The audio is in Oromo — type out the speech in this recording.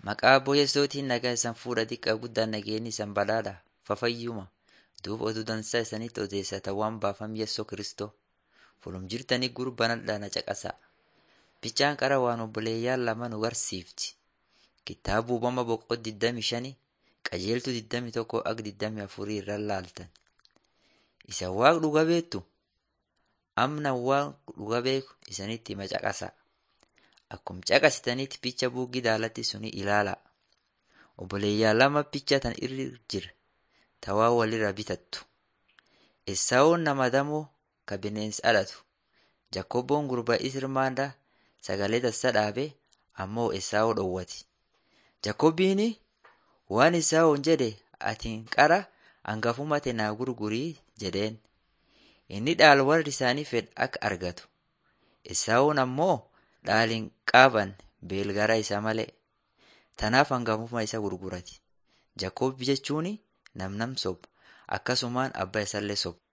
Maqaa Abboo Yesuutiin nagaa isan fuudha xiqqaa guddaan nageenyi isan badhaadha fafayyuma. Duub oduu dansaa isanitti odeessata waan baafam Yesuus Kiristoo. Fulum jirtanii gurbanadhaa na caqasa. Bichaan qara waan obboleeyyaan lama nu barsiifti. Kitaaba uumama boqoo 25 qajeeltuu 21 ak 24 irra laaltan. Isa waaq dhuga beektu amna waaq dhuga beeku isanitti hima caqasa. Akkum caqasitanitti picha buugii daalatti suni ilaala. Obboleeyyaan lama picha tan irra jira. Tawaa walirra bitattu. Esaawun nama damoo ka bineensi dhalatu. Jakobboon gurbaa Isirmaandaa sagalee tassa dhaabe ammoo Esaawoo dhowwati. Jakobbiini waan Esaawuun jedhe atiin qara hangafuma naa gurgurii jedheen. Inni dhaal warri isaanii fedhe akka argatu. Esaawuun ammoo dhaaliin qaaban beelgara isa malee. Tanaaf hangafuma isa gurgurati. Jakobbi jechuun namnam soba akkasumaan abbaa isallee soba.